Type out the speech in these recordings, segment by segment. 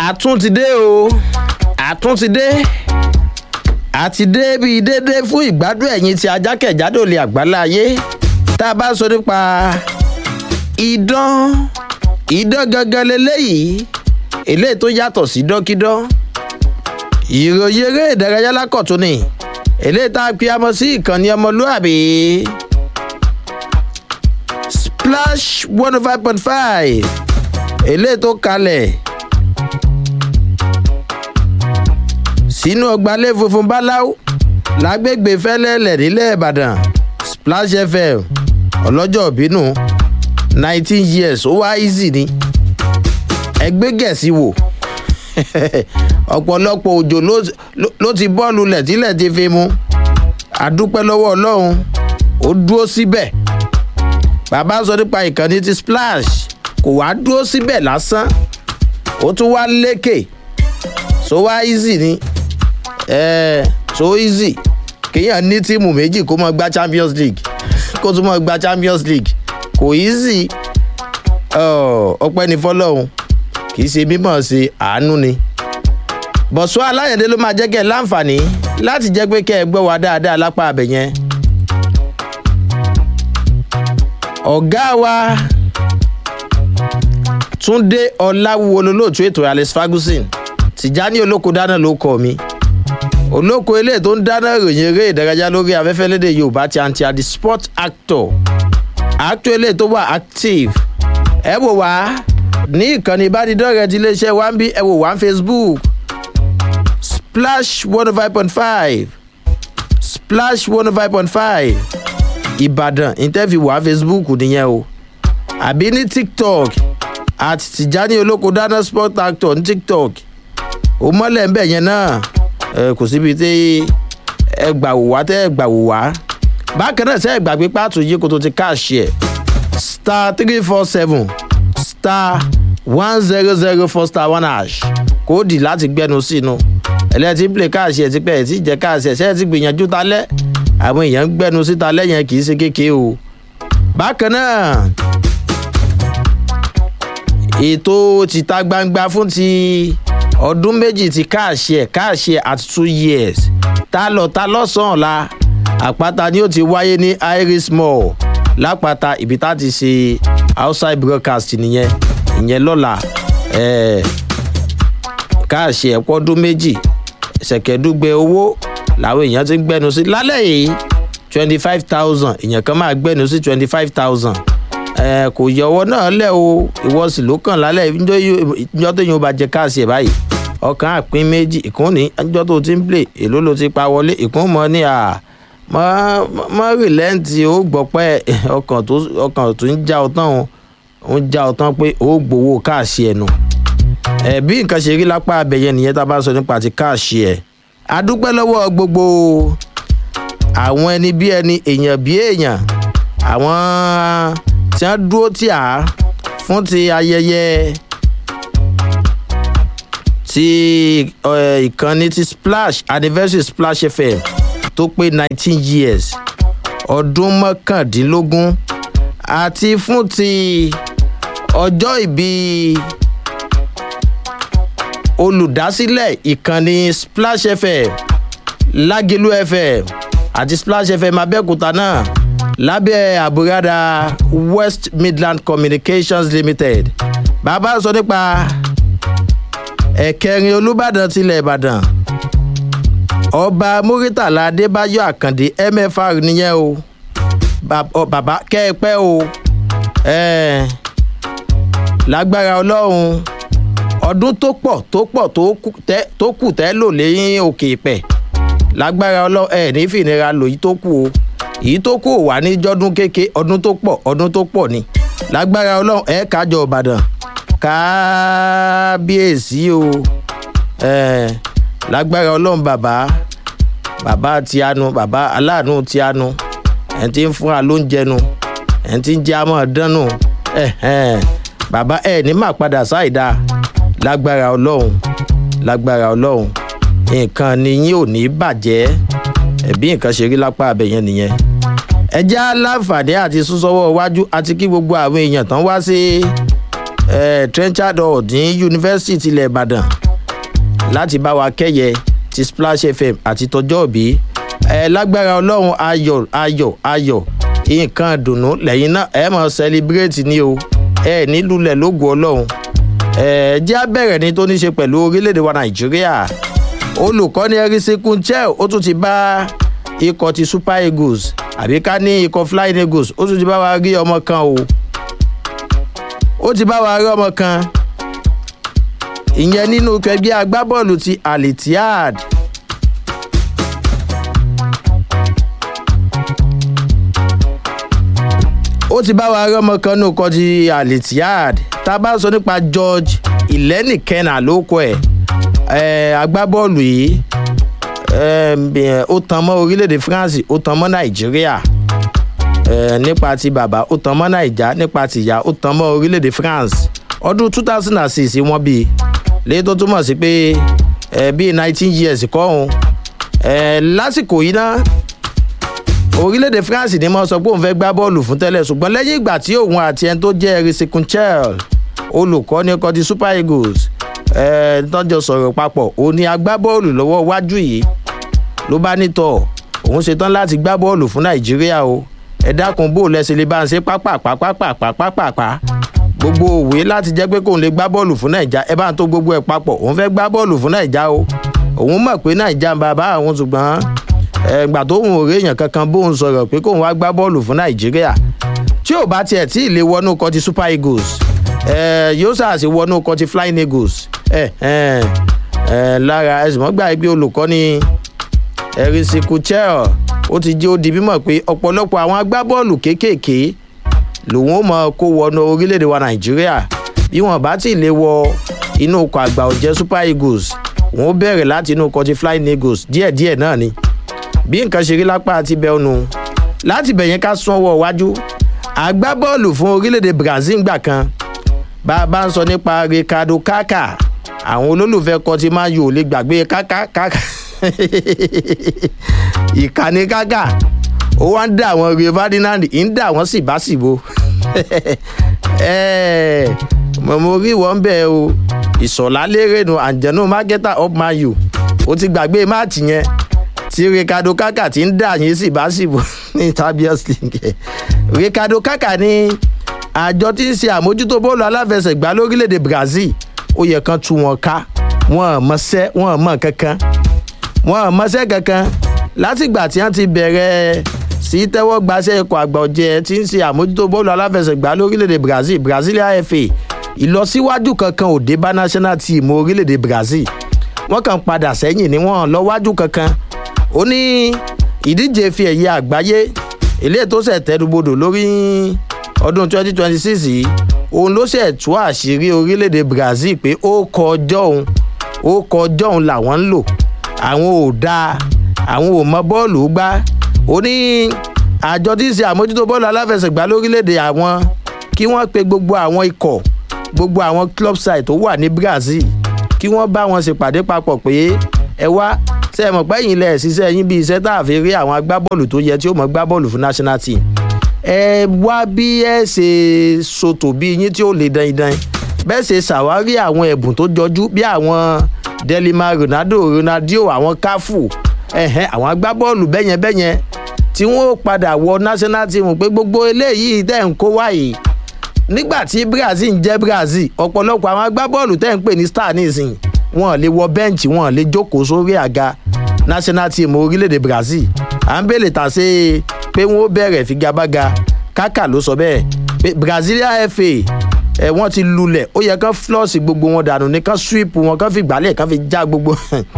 àtún ti dé o àtún ti dé àti dé bíi dédé fún ìgbádùn ẹ̀yìn tí ajákẹ̀jádò lè àgbálá ayé tá a bá sọ nípa idán idán gangan leléyìí eléyìí tó yàtọ̀ sí dọ́kídán ìròyìn eré ìdárayá lákọ̀tún ni eléyìí tá a pe amọ sí ìkànnì ọmọlúàbí splash one oh five point five eléyìí tó kalẹ̀ sínú ọgbàlé funfun báláú lágbègbè fẹ́lẹ́lẹ̀ nílẹ̀ ìbàdàn splash fm ọlọ́jọ́ bínú nineteen years ó wá easy ni ẹgbẹ́ gẹ̀ẹ́sì wò ọ̀pọ̀lọpọ̀ òjò ló ti bọ́ọ̀lù lẹ̀ tílẹ̀ ti fi mu àdúpẹ́ lọ́wọ́ ọlọ́run ó dúró síbẹ̀ bàbá sọ nípa ìkànnì ti splash kò wá dúró síbẹ̀ lásán ó tún wá lékè so wá easy ni eh, so easy kéèyàn ní tíìmù méjì kó mọ gba champions league kó tún mọ gba champions league kò easy ọpẹ́ ní fọlọ́run kì í ṣe mímọ̀ ṣe àánú ni bọ̀sùn aláyẹ̀dẹ́ ló máa jẹ́ kẹ́ ẹ láǹfààní láti jẹ́ pé kẹ́ ẹ gbọ́ wa dáadáa lápá abẹ yẹn. ọ̀gá wa túnde ọ̀làwúwo lolóòtú ètò alex ferguson tìjání olóko dáná ló kọ mi olóko eléyìí tó ń dáná ìròyìn eré ìdárayá lórí afẹ́fẹ́ lédè yorùbá ti àǹtí àdì sport actor actor eléyìí tó wà active ẹ wò wá ní ìkànnì ìbánidọ́rẹ̀ẹ́ ti iléeṣẹ́ wa ń bí ẹ wò wá facebook splash one oh five point five splash one oh five point five ìbàdàn interview wá facebook nìyẹn o àbí ní tiktok àti tìjání olóko dáná sport actor ní tiktok ó mọ́lẹ̀ ń bẹ̀ yẹn náà kò síbi tí ẹ gbà wò wá tẹ́ ẹ gbà wò wá bákan náà sẹ́ ẹ gbàgbé pàtó yìí kó tó ti káàṣì ẹ̀ star three four seven star one zero zero four star one hash kóòdì láti gbẹnu sínú ẹlẹ́tí play káàṣì ẹ̀ ti pẹ́ ẹ̀ tí jẹ́ káàṣì ẹ̀ sẹ́ẹ̀ ti gbìyànjú talẹ́ àwọn èèyàn ń gbẹnu síta lẹ́yìn kì í ṣe kékeré o bákan náà ètò tìta gbangba fún ti ọdún méjì ti káàṣì ẹ̀ káàṣì ẹ̀ at two years ta lọ ta lọ́sàn-án la àpáta ni ó ti wáyé ní iris mall lápáta ibi tá ti ṣe outside broadcast nìyẹn ìyẹn lọ́la káàṣì ẹ̀ pọ́dún méjì ṣẹ̀kẹ́dúgbẹ owó làwọn èèyàn ti ń gbẹnu sí lálẹ́ yìí twenty five thousand èèyàn kan máa gbẹnu sí twenty five thousand kò yọwọ́ náà lẹ̀ o ìwọ sì ló kàn lálẹ́ ìjọ tó yẹn ó bá jẹ káàsì ẹ̀ báyìí ọkàn àpín méjì ìkún ní ìjọ tó ti ń plè èló ló ti pa wọlé ìkún mọ́ ní à mọ́ rìlẹ́ǹtì ó gbọ́ pé ọkàn tó ń já ọtán ó ń já ọtán pé ó gbowó káàsì ẹ̀ nù ẹ̀ bí nǹkan ṣe rí lápá abẹ́yẹ nìyẹn tá a bá sọ nípa ti káàsì ẹ̀ adúpẹ́ lọ́wọ́ gbogbo àwọn ẹni bí ẹni èèyàn bí èèyàn àwọn tí wọ́n dúró tì á fún ti ayẹyẹ ti ìkànnì ti splash anniversary splash fm tó pé nineteen years ọdún mọ́kàndínlógún àti fún ti ọjọ́ ìbí olùdásílẹ̀ ìkànnì splash fm lágẹ̀lú fm àti splash fm abẹ́òkúta náà lábẹ́ àbúradà west midland communications limited bàbá sọ nípa ẹ̀kẹrin olùbàdàn tilẹ̀ ìbàdàn ọba muritala adébáyọ àkàndé mfr nìyẹn o bàbá kẹ́ẹ̀pẹ́ o lágbára ọlọ́run ọdún tó pọ̀ tó pọ̀ tó kù tẹ́ lò lẹ́yìn òkè ìpẹ́ lágbára ọlọ́run ẹ̀ ní fìnira lò yìí tó kù o èyí tó kù wà ní jọ́dún kéke ọdún tó pọ̀ ọdún tó pọ̀ ni lágbára ọlọ́run ẹ̀ kájọ ìbàdàn kábíyèsí o lágbára ọlọ́run bàbá bàbá tíánu bàbá aláàánú tíánu ẹ̀ ti ń fún wa lóúnjẹ nu ẹ̀ ti ń jẹ́ àmọ́ dánù bàbá ẹ̀ ní má padà sáìdá lágbára ọlọ́run lágbára ọlọ́run nǹkan ni yín ò ní bàjẹ́ ẹ̀bí nǹkan ṣe rí lápá abẹ yẹn nìyẹn ẹ já láǹfààní àti súnsọwọ́ iwájú àti kí gbogbo àwọn èèyàn tán wá sí trenchard hall ní yunifásitì tilẹ̀ ìbàdàn láti bá wa kẹ́yẹ ti splash fm àti tọjọ́ òbí ẹ lágbára ọlọ́run ayọ̀ ayọ̀ ayọ̀ nǹkan dùnú lẹ́yìn náà ẹ mọ̀ sẹlibireti ni o ẹ nílùlẹ̀ lógo ọlọ́run ẹ jẹ́ abẹ́rẹ́ ni tó ní ṣe pẹ̀lú orílẹ̀-èdè wa nàìjíríà olùkọ́ni ẹ̀rísí kunchel ó tún ti bá ikọ̀ ti super eagles àbí ká ní ikọ̀ flying eagles ó tún ti bá wa rí ọmọ kan o ó ti bá wa rí ọmọ kan ìyẹn nínú ẹgbẹ́ agbábọ́ọ̀lù ti alitihad ó ti bá wa rí ọmọ kan nínú ikọ̀ ti alitihad tá a bá sọ nípa george ìlẹ́nìkẹ́nà ló kọ ẹ̀ agbábọ́ọ̀lù yìí ó tan mọ́ orílẹ̀-èdè france ó tan mọ́ nàìjíríà nípa ti bàbá ó tan mọ́ nàìjà nípa ti ìyá ó tan mọ́ orílẹ̀-èdè france ọdún two thousand and six wọ́n bí léyìí tó túmọ̀ sí pé bíi nineteen years kọ́ òun lásìkò yìí náà orílẹ̀-èdè france ni mo sọ pé òun fẹ́ gbá bọ́ọ̀lù fún tẹ́lẹ̀ ṣùgbọ́n lẹ́yìn ìgbà tí òun àti ẹni tó jẹ́ erisikunchel olùkọ́ ní ọkọ̀ ti super eagles tọ́jọ́ sọ̀rọ̀ papọ̀ òun ni agbábọ́ọ̀lù lọ́wọ́ wájú yìí ló bá nítọ̀ òun ṣetán láti gbá bọ́ọ̀lù fún nàìjíríà o ẹ dákun bó lẹ́sẹ̀ lè bá ń ṣe pápápápápápápá gbogbo òwe láti jẹ́ pé kóun lè gbá bọ́ọ̀lù fún nàìjà ẹ bá ń tó gbogbo ẹ̀ papọ̀ òun fẹ́ gbá bọ́ọ̀lù fún nàìjà o òun mọ̀ pé nàìjà ń bàbá àwọn ṣùgbọ́n ẹgbà tó ń òré èèyàn kankan bóun sọ̀rọ̀ pé kóun wá gbá bọ́ọ̀lù fún nàìjíríà tí ò bá tiẹ̀ tí ì lè wọnú kọ́ ti super eagles yóò ṣàṣì wọnú kọ́ ti flying eagles lára ẹ̀sìn mọ́gbà ẹgbẹ́ olùkọ́ni ẹ̀rìsìkùchẹ́ọ̀ ó ti jẹ́ ó di mímọ̀ pé ọ̀pọ̀lọpọ̀ àwọn agbábọ́ọ̀lù kéékèèké lòun ó mọ kó wọnú orílẹ̀-èdè wa nàìjíríà bí wọn bá ti lè wọ inú ọkọ̀ àgbà ọ̀jẹ̀ super eagles wọn ó bẹ̀rẹ̀ láti inú ọkọ̀ ti flying eagles díẹ̀díẹ̀ náà ni bí nǹkan ṣe rí lápá àti bẹ́ẹ̀ nu láti bẹ̀yẹn ká sún ọwọ́ iwájú agbábọ́ọ̀lù fún orílẹ̀-èdè brazil gbà kan bá a bá ń sọ nípa ricardo kaka àwọn olólùfẹ́ kan ti máa yò lè gbàgbé kaka kaka ìkànnì kaka ó wá ń dá àwọn rio ferdinand ń dá àwọn síbáṣìbò mọ̀mọ́ orí wọn bẹ́ẹ̀ o ìsọ̀lá lérènù àjẹnú mákẹ́tà up mayu ó ti gbàgbé máàtì yẹn tí ricardo kaka ti ń dà yín síbáṣìbò ní tabias league ricardo kaka ní àjọ tí ń ṣe àmójútó bọ́ọ̀lù aláfẹsẹ̀gbá lórílẹ̀‐èdè brazil ó yẹ kán tú wọn ká wọn mọṣẹ́ wọn mọ kankan wọn mọṣẹ́ kankan látìgbà tí wọ́n ti bẹ̀rẹ̀ sí tẹ́wọ́ gbaṣẹ́ ikọ̀ àgbà ọ̀jẹ̀ tí ń ṣe àmójútó bọ́ọ̀lù aláfẹsẹ̀gbá lórílẹ̀‐èdè brazil brazilian fa ìlọsíwájú kankan ò dé bá national team orílẹ̀‐èdè brazil wọ́n kàn padà sẹ́yìn ní wọ́n lọ́wájú kankan ó ní ìdíje fi ẹ̀yẹ àgbáyé eléyìí tó ṣẹ̀ tẹ́dúbodò lórí ọdún 2026 yìí òun ló ṣẹ̀ tú àṣírí orílẹ̀-èdè brazil pé ó kọjọ́ òun ó kọjọ́ òun làwọn ń lò àwọn ò dáa àwọn ò mọ bọ́ọ̀lù gbá ó ní àjọ tí ń ṣe àmójútó bọ́ọ̀lù aláfẹsẹ̀gbá lórílẹ̀-èdè àwọn kí wọ́n pe gbogbo àwọn ikọ̀ gbogbo àwọn club side tó wà ní brazil kí wọ́n bá wọn ṣèpàdé papọ̀ pé ẹ wá ṣe é mọ̀ pé ẹ̀yìn ilẹ̀ ṣiṣẹ́ yín bí iṣẹ́ tá a fi rí àwọn agbábọ́ọ̀lù tó yẹ tí ó mọ̀ gbábọ́ọ̀lù fún national team ẹ wá bí ẹ ṣe sotò bí yín tí ó lè dan idan bẹ́ẹ̀ ṣe ṣàwárí àwọn ẹ̀bùn tó jọjú bí àwọn delima ronaldo ronaldo àwọn káfù ẹ̀hẹ́n àwọn agbábọ́ọ̀lù bẹ́yẹn bẹ́yẹn tí wọ́n padà wọ national team pé gbogbo eléyìí tẹ̀ ń kó wáyé nígbà tí brazil ń jẹ́ brazil ọ̀pọ̀lọpọ̀ àwọn agbábọ́ọ̀lù tẹ̀ ń pè ní star nísìnyí wọn lè wọ bẹ́ǹchì wọn lè jókòó sórí àga national team orílẹ̀-èdè brazil à ń bèlè tà sí pé wọ́n bẹ̀rẹ̀ figagbága kákà ló sọ bẹ́ẹ̀ pé brazilian fa ẹ̀ wọ́n ti lulẹ̀ ó yẹ kán flọ́ọ̀sì gbogbo wọn dànù ní kán sweep wọn kán fi gbálẹ̀ kán fi já gbogbo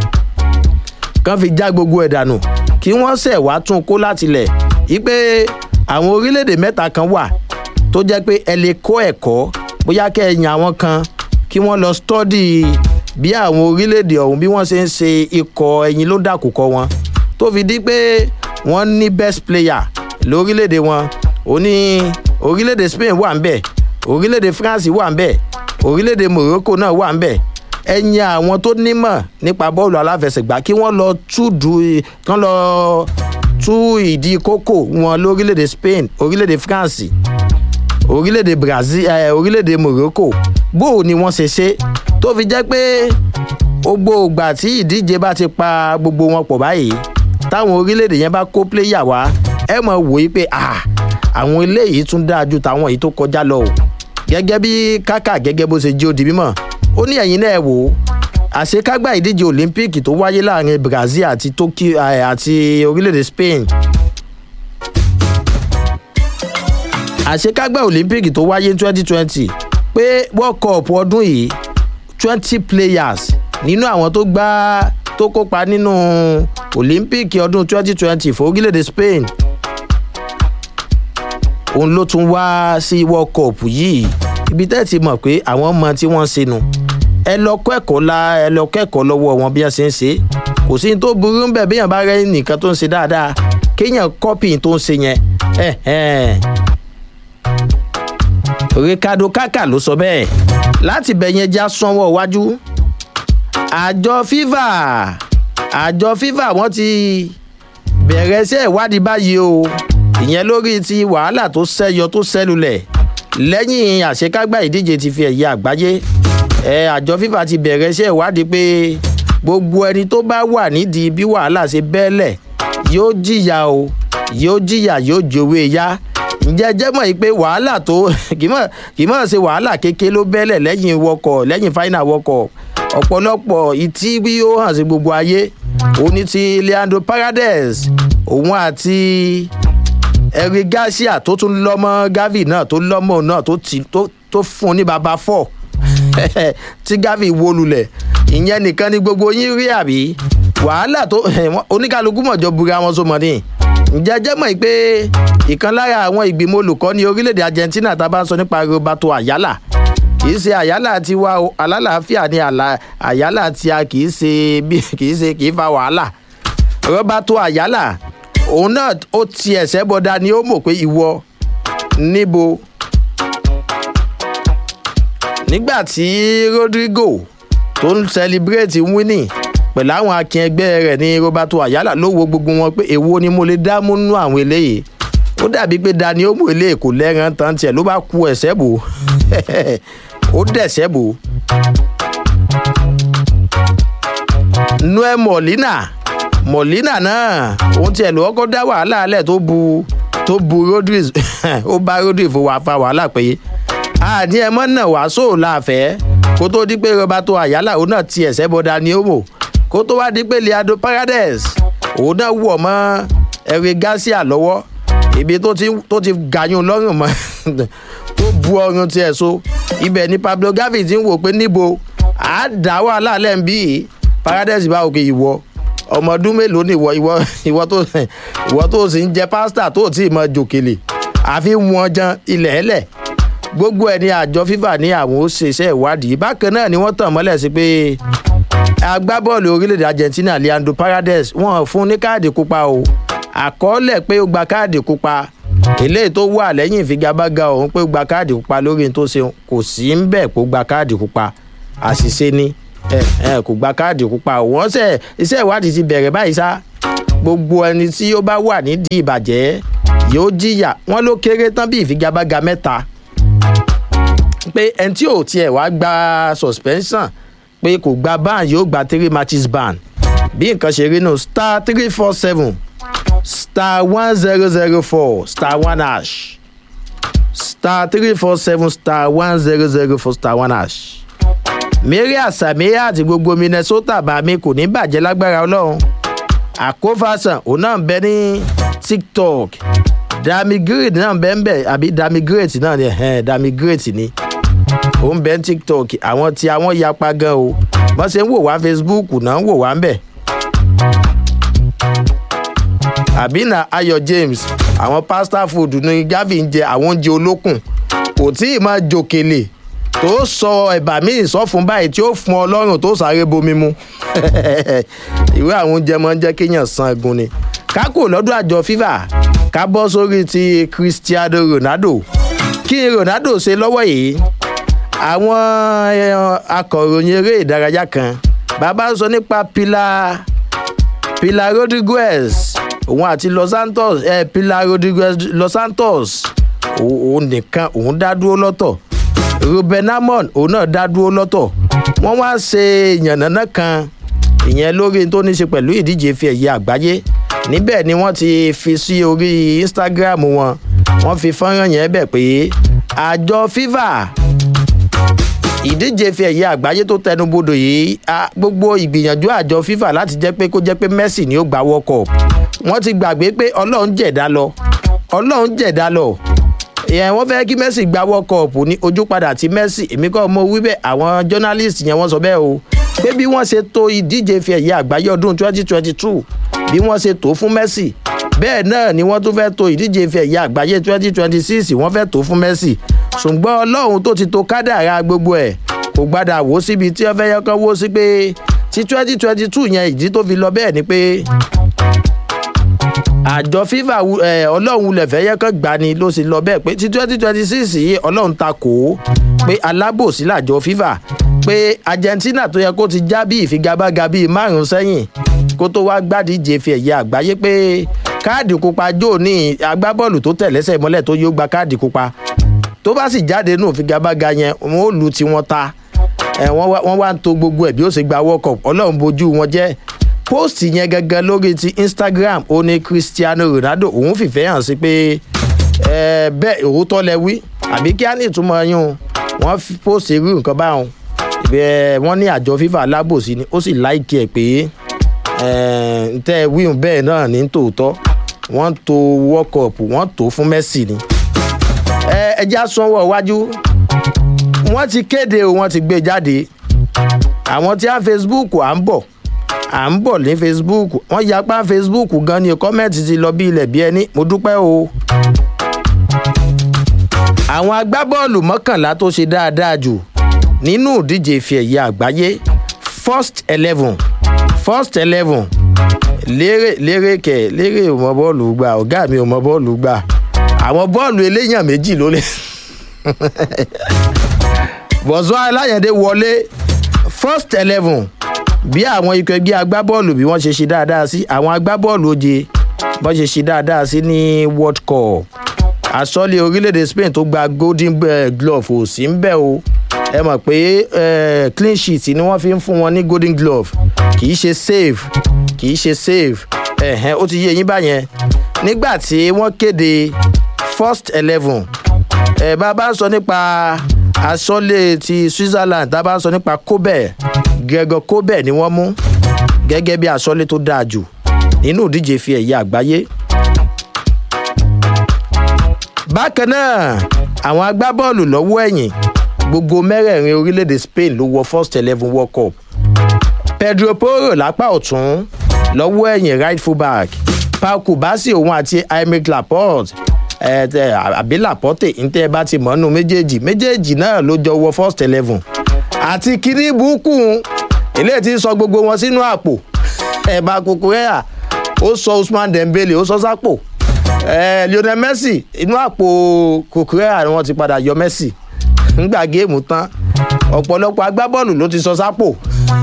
kán fi já gbogbo ẹ̀ dànù kí wọ́n sẹ̀ wá tún kó láti lẹ̀ yí pé àwọn orílẹ̀-èdè mẹ́ta kan wà tó jẹ́ pé ẹ lè kó ẹ̀kọ́ bóyá kẹ́ ẹ yan àwọn kan kí wọ́n lọ stọ́dì bí àwọn orílẹ̀-èdè ọ̀hún bí wọ́n ṣe ń ṣe ikọ̀ ẹyin ló dàkúkọ wọn tó fi di pé wọ́n ní best player lórílẹ̀-èdè wọn ó ní orílẹ̀-èdè spain wà ń bẹ̀ orílẹ̀-èdè france wà ń bẹ̀ orílẹ̀-èdè morocco náà wà ń bẹ̀ ẹ̀yin àwọn tó nímọ̀ nípa bọ́ọ̀lù aláfẹsẹ̀gbá kí wọ́n lọ túdú kán lọ tú ìdí kókò wọn lórílẹ̀-èdè spain orílẹ̀-èdè france orílẹ̀-èdè brazil eh, orílẹ̀-èdè morocco bó o ni wọ́n ṣe ṣe tó fi jẹ́ pé gbogbo ìgbà tí ìdíje bá ti pa gbogbo wọn pọ̀ báyìí táwọn orílẹ̀-èdè yẹn bá kó pléyà wá ẹ mọ̀ wò ó pé àwọn eléyìí tún dáa ju tàwọn èyí tó kọjá lọ o gẹ́gẹ́ bí kákà gẹ́gẹ́ bó ṣe jí ó di mímọ̀ ó ní ẹ̀yin náà wò ó àṣekágbá ìdíje olympic tó wáyé láàrin brazil àti tokyo àti orílẹ̀-èdè spain àṣekágbá olympic tó wáyé twenty twenty pé world cup ọdún yìí twenty players nínú àwọn tó gbá tó kópa nínú olympic ọdún twenty twenty fún orílẹ̀-èdè spain òun ló tún wá sí world cup yìí ibi tẹ́ ti mọ̀ pé àwọn ọmọ tí wọ́n ń ṣe nu ẹ lọ kẹ́kọ̀ọ́ la ẹ lọ kẹ́kọ̀ọ́ lọ́wọ́ wọn bí wọ́n ṣe ń ṣe kò sí ní tó burú bẹ́ẹ̀ bí èèyàn bá rẹ́ nìkan tó ń ṣe dáadáa kéèyàn kọ́pì tó ń ṣe yẹn ricardo kaka ló sọ bẹ́ẹ̀ láti bẹ̀ yẹn já sanwó iwájú àjọ fifa àjọ fifa wọ́n ti bẹ̀rẹ̀ iṣẹ́ ìwádìí báyìí o ìyẹn lórí ti wàhálà tó ṣẹyọ tó ṣẹlulẹ̀ lẹ́yìn àṣekágbá ìdíje ti fi ẹ̀yẹ àgbáyé ẹ àjọ fifa ti bẹ̀rẹ̀ iṣẹ́ ìwádìí pé gbogbo ẹni tó bá wà nídìí bí wàhálà ṣe bẹ́ẹ̀lẹ̀ yóò jìyà o yóò jìyà yóò jòwé ya ǹjẹ́ jẹ́ mọ̀ yìí pé wàhálà tó kì í mọ̀ ṣe wàhálà kéke ló bẹ́ẹ̀lẹ̀ lẹ́yìn wọkọ̀ lẹ́yìn fáínà wọkọ̀ ọ̀pọ̀lọpọ̀ ìtí bí ó hàn sí gbogbo ayé òní ti leandro paradise òun àti eric garcia tó tún lọ́mọ gavi náà tó lọ́mọ náà tó fún un ní baba four tí gavi wó lulẹ̀ ìyẹn nìkan ni gbogbo yín rí àbí wàhálà tó oníkálukú mọ̀jọ bura wọn so mọ̀ ní ǹjẹ́ jẹ́ mọ̀ pé ìkan lára àwọn ìgbìmọ̀ olùkọ́ ní orílẹ̀-èdè argentina tá a bá ń sọ nípa roberto ayala kìí ṣe àyálà tiwa alálàáfíà ni àyálà tí a kìí ṣe bí kìí ṣe kìí fa wàhálà roberto ayala òun náà ó ti ẹ̀sẹ̀ bọ́dá ni ó mọ̀ pé ìwọ níbo nígbà tí rodrigo tó ń celebrate winning pẹ̀lú àwọn akin ẹgbẹ́ rẹ̀ ní roberto ayala ló wo gbogbo wọn pé èwo ni mo lè dá múnú àwọn eléyìí ó dàbí pé dani ó mú eléyìí kò lẹ́ran tán tiẹ̀ ló bá ku ẹ̀sẹ̀ bò ó dẹ̀sẹ̀ bò. noel molina molina náà òun tiẹ̀ ló kọ́kọ́ dá wàhálà alẹ̀ tó bu tó bu rodriguez ó bá rodriguez wà fa wàhálà pé àní ẹ mọ́ náà wàásù láàfẹ́ kó tó di pé roberto ayala òun náà ti ẹ̀sẹ̀ bọ́ dani ó mọ̀ kó tó wá di pé leandro paradise òun náà wọ̀ mọ́ eric garcia lọ́wọ́ ibi tó ti tó ti gàyún lọ́rùn mọ́ tó bu ọrùn tiẹ̀ so ibẹ̀ ni pablo gavi ti ń wò pé níbo à á dá wàhálà lẹ́ǹbí paradise bá òkè ìwọ ọmọ ọdún mélòó ni ìwọ ìwọ ìwọ tó ìwọ tó sì ń jẹ pásítà tó tí ì mọ jòkèlè àfi wọn jan ilẹ̀ ẹlẹ̀ gbogbo ẹni àjọ fífà ní àwọn ó ṣe iṣẹ́ ìwádìí bákan náà ni wọ́n tàn mọ́lẹ̀ sí pé agbábọ́ọ̀lù orílẹ̀-èdè argentina leandro paradise wọ́n fún ní káàdì pupa o àkọọ́lẹ̀ pé ó gba káàdì pupa eléyìí tó wà lẹ́yìn ìfigagbága òun pé ó gba káàdì pupa lórí tó ṣe kò sí ń bẹ̀ kó gba káàdì pupa àṣìṣe ni kò gba káàdì pupa wọ́n ṣe iṣẹ́ ìwádìí ti bẹ̀rẹ̀ báyìí sá gbogbo ẹni tí ó bá wà nídìí ìbàjẹ́ yóò jìyà wọ́n ló kéré tán bí ìfigagbága mẹ́ta pé ẹni tí ò tiẹ̀ wá gba suspension pé kò gba ban yóò gba three matches ban bí nǹkan ṣe rí nù star three four seven star one zero zero four star one hash star three four seven star one zero zero four star one hash mary asamiya àti gbogbo minnesota bàmí kò ní bàjẹ́ lágbára ọlọ́run àkófàsàn òun náà ń bẹ ní tiktok dami great náà ń bẹ ń bẹ àbí dami great náà ni dami great ni ó ń bẹ ní tiktok àwọn tí àwọn yapa gan o wọ́n ṣe ń wò wá facebook náà ń wò wá ń bẹ̀. àbínà ayọ̀ james àwọn pasta food ní gavi ń jẹ àwọn oúnjẹ olókùn kò tí ì máa jòkèlè tó sọ ẹ̀bà míì sọ́fun báyìí tí ó fún ọ lọ́rùn tó sáré bomi mu ìwé àwọn oúnjẹ máa ń jẹ́ kéèyàn san egun ni kákò lọ́dún àjọ fifa ká bọ́ sórí ti cristiano ronaldo kí ni ronaldo ṣe lọ́wọ́ yìí àwọn akọ̀ròyìn eré ìdárayá kan bàbá ń sọ nípa pilar pilar rodriguez òun àti los santos eh, pilar rodriguez los santos òun nìkan òun dá dúró lọ́tọ̀ ruben amon òun náà dá dúró lọ́tọ̀ wọ́n wá ṣe yànnàná kan ìyẹn lórí tó ní ṣe pẹ̀lú ìdíje fi ẹ̀yẹ àgbáyé níbẹ̀ ni wọ́n ti fi sí orí instagram wọn wọ́n fi fọ́nrán yẹn bẹ̀ pé àjọ fifa ìdíje fi ẹ̀yẹ àgbáyé tó tẹnubodò yìí gbogbo ìgbìyànjú àjọ fifa láti jẹ́ pé kó jẹ́ pé messi ni ó gba world cup wọ́n ti gbàgbé pé ọlọ́run jẹ̀dá lọ ọlọ́run jẹ̀dá lọ ìyẹn wọ́n fẹ́ kí messi gba world cup ní ojú padà tí messi èmi kọ́ mo wí bẹ́ẹ̀ àwọn journalist yẹn wọ́n sọ bẹ́ẹ̀ o pé bí wọ́n ṣe to ìdíje fi ẹ̀yẹ àgbáyé ọdún twenty twenty two bí wọ́n ṣe tó fún messi bẹ́ẹ̀ náà ni wọ́n tún fẹ́ to ìdíje fi ẹ̀yẹ àgbáyé twenty twenty six wọ́n fẹ́ tó fún messi ṣùgbọ́n ọlọ́run tó ti to kádàrá gbogbo ẹ̀ kò gbádà wò síbi tí wọ́n fẹ́ yẹ kán wó sí pé tí twenty twenty two yẹn ìdí tó fi lọ bẹ́ẹ̀ ni pé àjọ fifa ọlọ́run lẹ̀fẹ́ yẹ kán gbà ni ló sì lọ bẹ́ẹ̀ pé tí twenty twenty six yìí ọlọ́run ta kò ó pé alábòsí làjọ fifa pé argentina tó yẹ kó ti já bí ìfigagbága bíi márùn sẹ́yìn kó tó wá gbádìíje fi ẹ̀yẹ àgbáyé pé káàdì pupa jò ní agbábọ́ọ̀lù tó tẹ̀lẹ́sẹ̀ mọ́lẹ̀ tó yóò gba káàdì pupa tó bá sì jáde nù figagbága yẹn wọn ò lu tiwọn ta wọ́n wá ń to gbogbo ẹ̀ bí ó ṣe gba world cup ọlọ́run bojú wọn jẹ́ post yẹn gangan lórí ti instagram ó ní cristiano ronaldo òun fìfẹ́ hàn sí pé bẹ́ẹ̀ òótọ́ lẹ wí àbí kí á ní ìtumọ̀ yún wọ́n post irú nǹkan báwọn wọ́n ní àjọ fifa alábòsí ni ó sì láìkí ẹ̀ pé tẹ́ wíhùn bẹ́ẹ̀ náà ní tòótọ́ wọ́n to world cup wọ́n tó fún messi ni ẹjẹ́ sanwó iwájú wọ́n ti kéde o wọ́n ti gbé jáde àwọn tí á facebook à ń bọ̀ à ń bọ̀ ní facebook wọ́n yapa facebook gan ni kọ́mẹ́ǹtì ti lọ bí ilẹ̀ bí ẹni mo dúpẹ́ o. àwọn agbábọ́ọ̀lù mọ́kànlá tó ṣe dáadáa jù nínú ìdíje ìfẹ́ ẹ̀yẹ àgbáyé first eleven first eleven lérè lérè kẹ lérè ò mọ bọ́ọ̀lù gbà ọ̀gá mi ò mọ bọ́ọ̀lù gbà àwọn bọ́ọ̀lù eléyàn méjì ló lè bọ̀sọ́ aláyẹ̀dé wọlé first eleven bí àwọn ikọ̀ ẹgbẹ́ agbábọ́ọ̀lù bí wọ́n ṣe ṣe dáadáa sí àwọn agbábọ́ọ̀lù oje bọ́n ṣe ṣe dáadáa sí ní world cup àsọ́lé orílẹ̀-èdè spain tó gba golden glove ò sí ń bẹ̀ o ẹ mọ̀ pé clean sheet ni wọ́n fi ń fún wọn ní golden glove kì í ṣe save kì í ṣe save ẹ̀hẹ́n ó ti yé yín báyẹn nígbà tí wọ́n kéde first eleven ẹ̀ bá bá ń sọ nípa asọ́lé ti switzerland tá a bá ń sọ nípa kobe gregor kobe ni wọ́n mú gẹ́gẹ́ bí asọ́lé tó dáa jù nínú ìdíje fi ẹ̀yà àgbáyé. bákan náà àwọn agbábọ́ọ̀lù lọ́wọ́ ẹ̀yìn gbogbo mẹ́rẹ̀ẹ̀rin orílẹ̀-èdè spain ló wọ first eleven world cup pedro porro lápá ọ̀tún lọ́wọ́ ẹ̀yìn right fullback pau kubasi òun àti aymeric laporte àbí laporte ntẹ́ ẹ bá ti mọ̀ nù méjèèjì méjèèjì náà ló jọ wọ first eleven àti kiri burúkú ilé tí ń sọ gbogbo wọn sínú àpò ẹ̀bà kukurea ó sọ usman dembele ó sọ sápò lionel messi inú àpò kukurea ni wọ́n ti padà yọ messi ńgbà géèmù tán ọ̀pọ̀lọpọ̀ agbábọ́ọ̀lù ló ti sọ sápò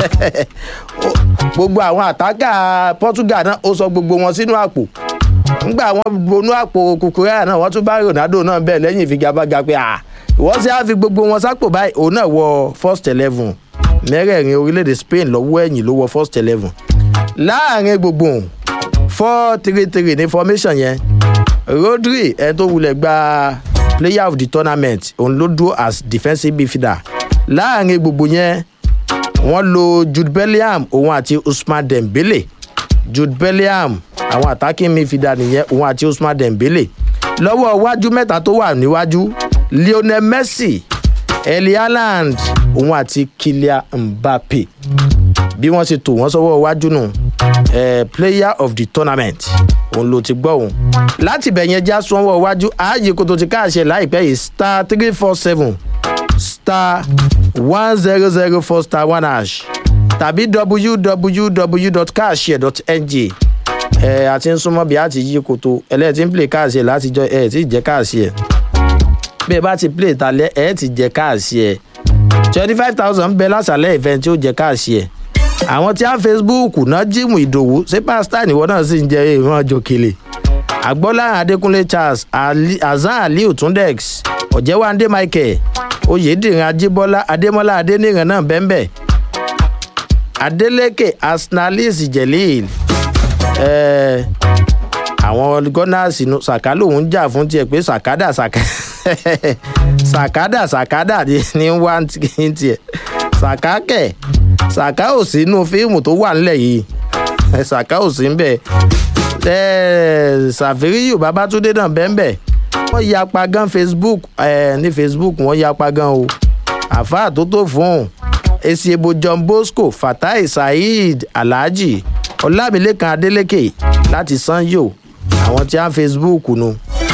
gbogbo àwọn àtàkà portugal náà ó sọ gbogbo wọn sínú àpò ńgbà wọn bonú àpò kukurea náà wọ́n tún bá ronaldo náà bẹ́ẹ̀ lẹ́yìn ìfigagbága pé ìwọ́n sì á fi gbogbo wọn sápò báyìí òun náà wọ first eleven mẹ́rẹ̀ẹ̀rin orílẹ̀-èdè spain lọ́wọ́ ẹ̀yìn ló wọ first eleven láàrin gbogbo four three three ní formation yẹn rodri ẹni tó wulẹ̀ gba player of the tournament òun ló dúró as defensive midfielder láàrin gbogbo yẹn wọ́n lo jude bellingham òun àti usman dembele jude bellingham àwọn attacking midfielder nìyẹn òun àti usman dembele lọ́wọ́ iwájú mẹ́ta tó wà níwájú lionel messi eli haaland òun àti kylian mbappe bí wọ́n ṣe tò wọ́n sọ́wọ́ iwájú nù eh, player of the tournament òun ló ti gbọ́ òun láti bẹ̀ yẹn já sọ́wọ́ iwájú ààyè kó tó ti káàṣẹ láìpẹ́ yìí star three four seven star one zero zero four star one hash tàbí www.caashare.ng ẹ àti ń súnmọ́ bí a ti yí koto ẹlẹ́ẹ̀tì ń play káàṣẹ látijọ́ ẹ̀ tí ì jẹ́ káàṣẹ bí ẹ bá ti play talẹ́ ẹ̀ ti jẹ́ káàṣẹ twenty five thousand bẹ lásàlẹ̀ ìfẹ́ tí ó jẹ́ káàṣẹ àwọn tí a facebook náà jíìmù ìdòwú ṣé pásítà níwọ náà sì ń jẹ ìran jòkèlè àgbọ́lá adékúnlé charles azan aliu tundex ọ̀jẹ̀wándé michael oyèdìrín ajíbọ́lá adémọ́lá adéníran náà bẹ́ńbẹ́ adeleke asnalis jelil ẹ̀ẹ́ àwọn gọ́nàsì nu sàká lòun jà fún tiẹ̀ pé sàkádà sàká sàkádà sàkádà ní wá ní tiẹ̀ sàká kẹ̀ sàká ò sínú fíìmù tó wà nílẹ̀ yìí sàká ò sí níbẹ̀ sàfíríyù babatunde náà bẹ́ẹ̀ wọ́n yapa gan facebook ní facebook wọ́n yapa gan o àfáà tó tó fún èsì ebo john bosco fatai saheed alhaji ọlámilẹ́kan adeleke láti sanyo àwọn tí a ń facebook nu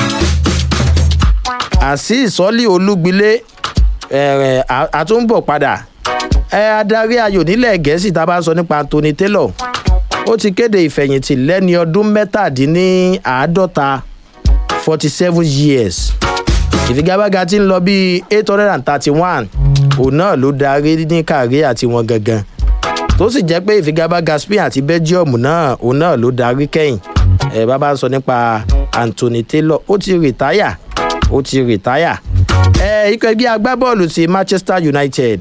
àṣì ìsọ́lì olúgbilé àtúnbọ̀ padà adarí ayò nílẹ̀ gẹ̀ẹ́sì tá a bá ń sọ nípa anthony taylor ó ti kéde ìfẹ̀yìntì lẹ́ni ọdún mẹ́tàdínníàádọ́ta forty seven years ìfigagbága ti ń lọ bíi eight hundred and thirty one òun náà ló darí ní kàrí àti wọn gangan tó sì jẹ́ pé ìfigagbága spain àti belgium náà òun náà ló darí kẹ́yìn ẹ bá bá ń sọ nípa anthony taylor ó ti rìtáyà ó ti rìtáyà ẹ ikọ̀ ẹgbẹ́ agbábọ́ọ̀lù ti manchester united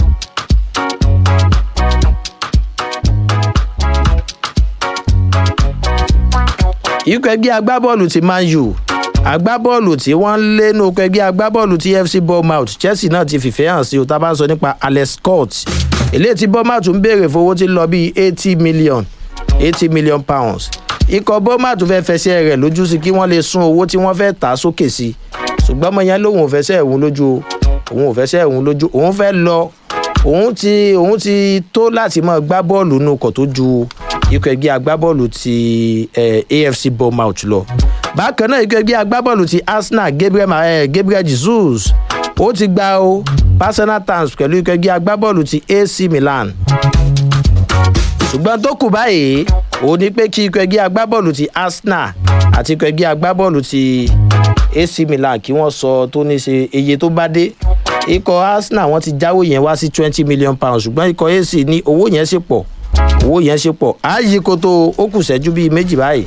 ikọ̀ ẹgbẹ́ agbábọ́ọ̀lù ti man u agbábọ́ọ̀lù tí wọ́n lé ní okọ̀ ẹgbẹ́ agbábọ́ọ̀lù ti fc bournemouth chelsea náà ti fìfẹ́ hàn sí o tá a bá ń sọ nípa alex scott eléyìí tí bournemouth ń béèrè fowó tí ń lọ bíi eighty million eighty million pounds ikọ̀ bournemouth fẹ́ fẹsẹ̀ rẹ̀ lójú sí kí wọ́n lè sún owó tí wọ́n fẹ́ tà á sókè sí ṣùgbọ́n ọmọ yẹn lòun ò fẹsẹ̀ ẹ̀hún lójú òun ò fẹsẹ̀ ẹ̀hún lójú òun fẹ́ lọ òun ti òun ti tó láti máa gbá bọ́ọ̀lù nù kọ̀ tó ju ikọ̀ ẹgbẹ́ agbábọ́ọ̀lù ti eh, afc bournemouth lọ bákan náà ikọ̀ ẹgbẹ́ agbábọ́ọ̀lù ti arsenal gabriel, eh, gabriel jesus ó ti gba o personal terms pẹ̀lú ikọ̀ ẹgbẹ́ agbábọ́ọ̀lù ti ac milan ṣùgbọ́n tó kù báyìí òun ni pé kí ikọ̀ ẹgbẹ́ agbábọ́ọ̀lù ti arsenal àti ikọ̀ ẹgbẹ́ agbábọ́ọ̀lù ti ac milan kí wọ́n sọ tó ní ṣe iye tó bá dé ikọ̀ arsenal wọ́n ti jáwó yẹn wá sí twenty million pounds ṣùgbọ́n ikọ̀ ac ní owó yẹn ṣe pọ̀ owó yẹn ṣe pọ̀ ààyè koto ó kù sẹ́jú bíi méjì báyìí.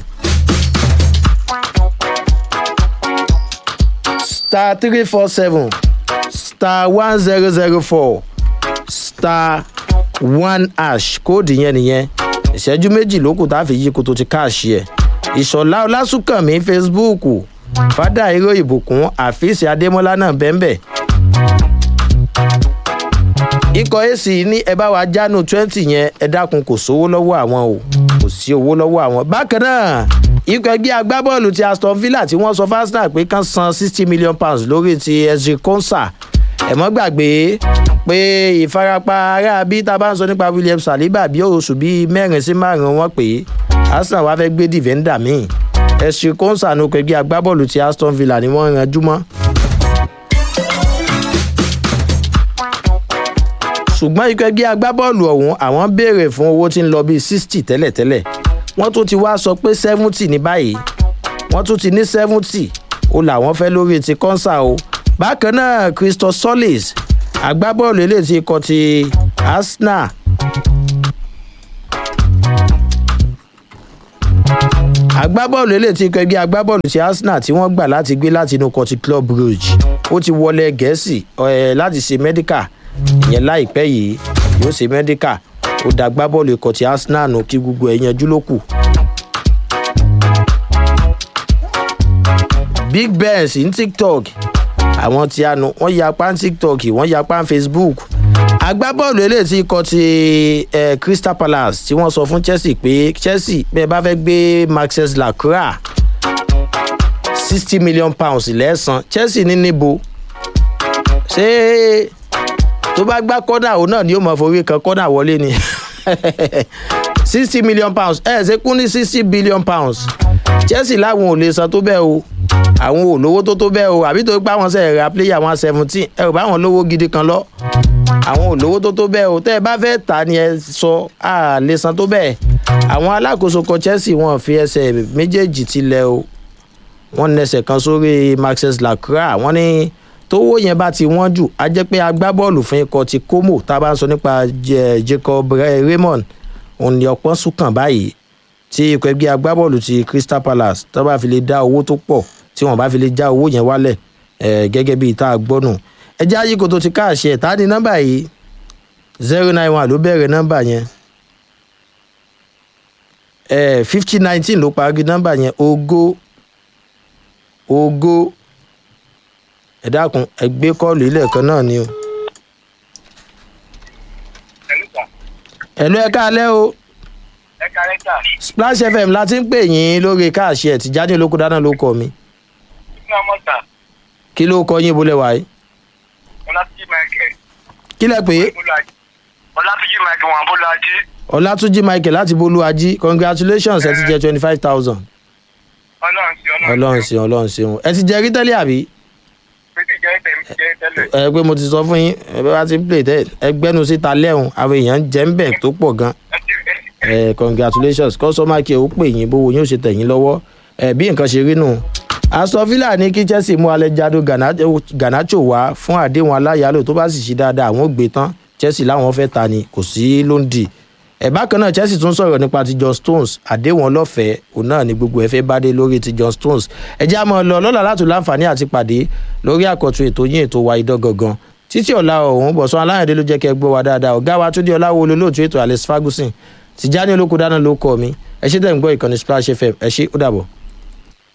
star three four seven star one zero zero four star one ash kóòdù yẹn nìyẹn ìṣẹ́jú méjì ló kù tá a fi yí koto ti káàṣì ẹ̀ ìṣọ̀lá ọlásùnkànmí facebook fada irọ́ ìbùkún àfíìsì adémọ́lá náà bẹ́ẹ̀ ikọ̀ ac ní ẹ bá wa jánu twenty yẹn ẹ dákun kò sówó lọ́wọ́ àwọn o kò sí owó lọ́wọ́ àwọn bákan náà ikọ̀ ẹgbẹ́ agbábọ́ọ̀lù ti aston villa tí wọ́n sọ fásitì pé kán san sixty million pounds lórí ti ezri konsa ẹ̀mọ́ gbàgbé pé ìfarapa ara bí tá a bá ń sọ nípa william saliba bí oṣù bíi mẹ́rin sí márùn-ún wọn pé arsenal wá fẹ́ gbé dìvẹ́ndà míì ezri konsa ní ikọ̀ ẹgbẹ́ agbábọ́ọ̀lù ti aston villa ni wọ́n ranjú mọ́. ṣùgbọ́n ikọ̀ ẹgbẹ́ agbábọ́ọ̀lù ọ̀hún àwọn béèrè fún owó tí ń lọ bíi sixty tẹ́lẹ̀tẹ́lẹ̀ wọ́n tún ti wá sọ pé seventy ní báyìí wọ́n tún ti ní seventy ó làwọn fẹ́ lórí ti kọ́nsà o bákan náà christoph solis agbábọ́ọ̀lù eléyìí ti kọ́ ti arsenal agbábọ́ọ̀lù eléyìí ti kọ́ ẹgbẹ́ agbábọ́ọ̀lù ti arsenal tí wọ́n gbà láti gbé láti inú kọ́ ti club brugge ó ti wọlé gẹ̀ẹ́sì láti ṣe medical ìyẹn láìpẹ́ yìí yóò ṣe medical ó da agbábọ́ọ̀lù ikọ̀ ti arsenal nù kí gbogbo ẹ̀ yanjú ló kù. big benz ní tiktok àwọn tí a nu wọ́n yapa ní tiktok wọ́n yapa ní facebook agbábọ́ọ̀lù eléyìí tí ikọ̀ ti eh, crystal palace tí wọ́n sọ fún chelsea pé chelsea bẹ́ẹ̀ bá fẹ́ gbé maxes lacroix sixty million pounds lẹ́sàn chelsea ní níbo ṣé tó bá gbá kọ́nà òun náà ni yóò mọ forí kan kọ́nà wọlé ni sixty million pounds ẹ̀ ṣe kún ní sixty billion pounds chelsea láwọn ò lè san tó bẹ́ẹ̀ o àwọn ò lówó tó tó bẹ́ẹ̀ o àbí tó gbá wọn sẹ́yìn ra player one seventeen ẹ ò bá wọn lówó gidi kan lọ àwọn ò lówó tó tó bẹ́ẹ̀ o tẹ́ ẹ bá fẹ́ tà ni ẹ sọ à lè san tó bẹ́ẹ̀ àwọn alákòóso kan chelsea wọn fi ẹsẹ̀ méjèèjì tilẹ̀ o wọ́n nẹsẹ̀ kan sórí maxes lacroix wọ́n ní tówó yẹn bá ti wọ́n jù á jẹ́ pé agbábọ́ọ̀lù fún ikọ̀ ti como tá a bá ń sọ nípa jacob raymond òun ni ọ̀pọ̀ sùn kàn báyìí tí ikọ̀ ẹgbẹ́ agbábọ́ọ̀lù ti crystal palace tó bá fi lè dá owó tó pọ̀ tí wọ́n bá fi lè já owó yẹn wálẹ̀ ẹ̀ gẹ́gẹ́ bíi tá a gbọ́nù ẹjẹ́ ayé kò tó ti káàṣì ẹ̀ tá ní nọ́mbà yìí zero nine one ló bẹ̀rẹ̀ nọ́mbà yẹn ẹ̀ fifty nineteen ló parí nọ́mbà yẹn ogó ogó ẹ dákun ẹ gbé kọ́ọ̀lù ilẹ̀ kan náà ni o. ẹ̀lú ẹ káalẹ́ o ẹ kárẹ́ tà splash fm la ti ń pè yín lórí káàṣì ẹ̀ tìjáde olóko dáná ló kọ mi ní ọmọ tà kí ló kọ yín bolẹ̀ wáyé ọlátúnjì michael kí lẹ pé bọ́lájí ọlátúnjì michael wọn bọ́lájí ọlátúnjì michael láti bolúwájí congratulations ẹ ti jẹ twenty five thousand ọlọ́run sí ọlọ́run ṣeun ọlọ́run ṣeun ẹ ti jẹ rí tẹ́lẹ̀ àbí pété jẹ́ tẹ̀mí jẹ́ tẹ́lẹ̀ ẹ pé mo ti sọ fún yín ẹ bá ti ń play tẹ ẹ gbẹnu síta lẹ́hùn àwọn èèyàn ń jẹ́ ń bẹ̀ tó pọ̀ gan ẹ ti ẹ ẹ congratulations kọ́sọ́mà kí o pè yín bówó yín ó ṣe tẹ̀yìn lọ́wọ́ ẹ bí nǹkan ṣe rí nù. aston villa ní kí chelsea mú alejandro Garnacho- garnacho wá fún àdéhùn aláyàlò tó bá sì ṣe dáadáa àwọn ò gbé tán chelsea láwọn fẹ́ ta ni kò sí lóńdì. ẹ bákan náà chelsea tún sọ̀rọ̀ nípa ti john stones àdéhùn ọlọ́fẹ̀ẹ́ òun náà ni gbogbo ẹ fẹ́ bá dé lórí ti john stones ẹ já mọ́ ọ lọ lọ́la láti láǹfààní àti pàdé lórí àkọ́tún ètò yín ètò wa idán gangan títí ọ̀la ọ̀hún bọ̀sán aláyàndé ló jẹ́ kẹ́ gbọ́ wa dáadáa ọ̀gá wa túndé ọláwo olólóòtú ètò alex ferguson tìjáni olóko dáná ló kọ́ mi ẹ ṣe tẹ̀ ń gbọ́ ìkànnì splash fm ẹ ṣe ó dàbọ̀.